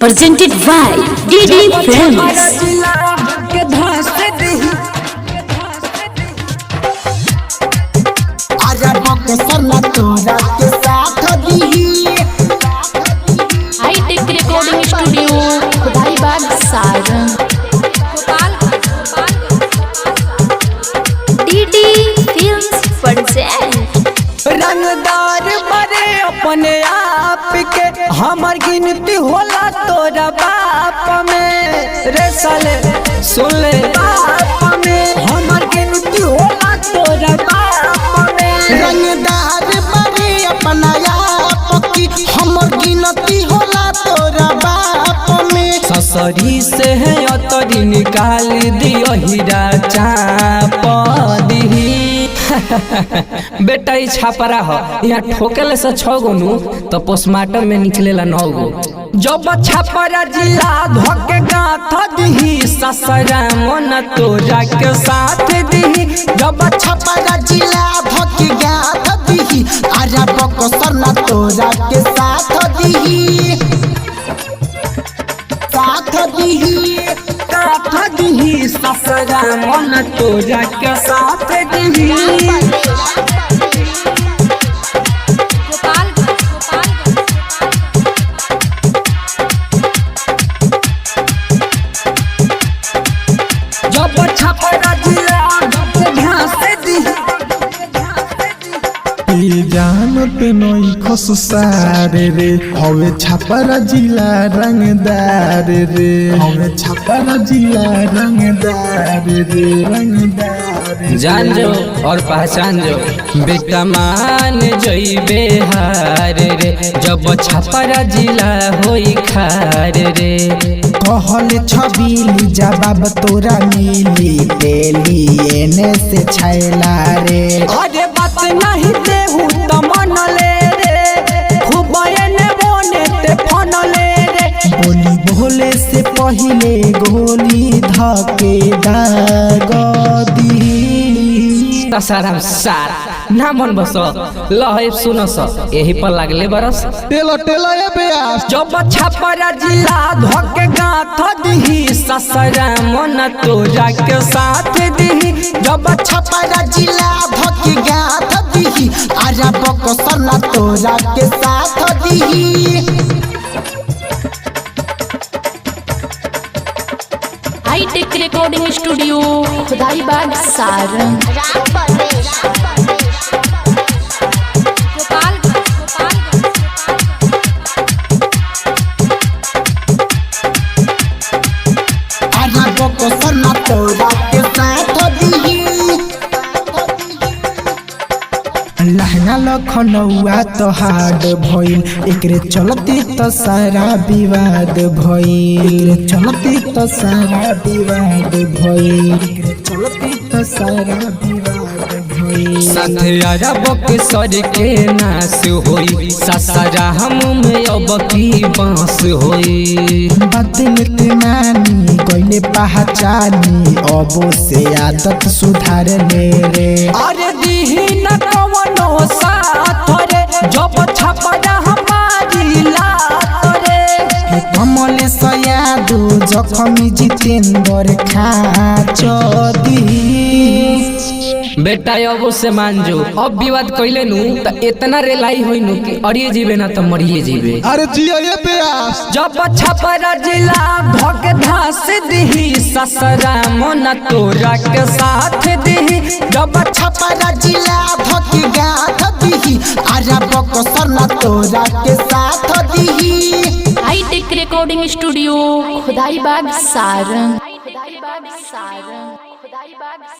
presented by DD Films. के धास दही आजा बक्सर ना तोरा के साथ दीही hi tech recording studio Khudaibagh Saran DD Films present रंगदार बड़े अपने आप के हमर गिनती होला तोरा बाप में रे साले सुन ले बाप में हमर गिनती होला तोरा बाप में रंगदार बड़े अपना आप की हमर गिनती होला तोरा बाप में ससरी से है अतरी निकाल दियो हीरा चाप दीही बेटा ई छापरा हो यहाँ ठोकेले से छह गो नु तो पोस्टमार्टम में निकलेला नौ गो जब छापरा जिला धोके गाथ दीही ससरा मन तोरा के साथ दीही जब छपरा जिला धकी गाथ दीही आजा बक्सर ना तोरा के साथ दीही साथ दीही गाथ दीही ससरा मन तोरा के साथ दीही जब छपरा जिला धोके घास दीही ई जानत नई खस सारे रे हवे छापरा जिला रंगदार रे हवे छापरा जिला रंगदार रे रंगदार रे। जान जो और पहचान जो बेटा मान जइबे हार रे जब छपरा जिला होई खार रे कहल छबीली जवाब तोरा मिली तेली एने से छैला रे अरे बात नहीं देहू त मन ले रे खूब एने बोने ते फन ले रे बोली बोले से पहिले गोली धके दाग दी साराम सार ना मन बस लहे सुन स यही पर लागले बरस टेलो टेलो ए बेयास जब छपरा जिला धोके गाथ दीही ससरा मन तोरा के साथ दीही जब छपरा जिला धके गाथ दीही आजा बक्सर ना तोरा के साथ दीही hi tech recording studio Khudaibagh Saran आजा बक्सर ना तोरा के साथ दीही लहंगा लखनऊआ तो हार्ड भइल एकरे चलती तो सारा विवाद भइल एकरे चलती तो सारा विवाद भइल एकरे चलती तो सारा विवाद भइल साथे अरब के सर के नाश होई ससरा हम में अब की बांस होई बदल के मानी गइले पहचानी अबो से आदत सुधार ले रे अरे दीही न कवनो साथ रे जब छपरा हमारी लात रे कमल सयादु जखमी जितेंद्र खाच दी बेटा अब से मान जो अब विवाद कैले नु त इतना रेलाई होई नु कि अड़िए जीवे ना त मरिए जीवे अरे जिया ए बेयास जब छपरा जिला भग धास दीही ससरा मन तोरा के साथ दीही जब छपरा जिला धकी गाथ दीही आजा बक्सर ना तोरा के साथ दीही hi tech recording studio Khudaibagh Saran Khudaibagh Saran खुदाईबाग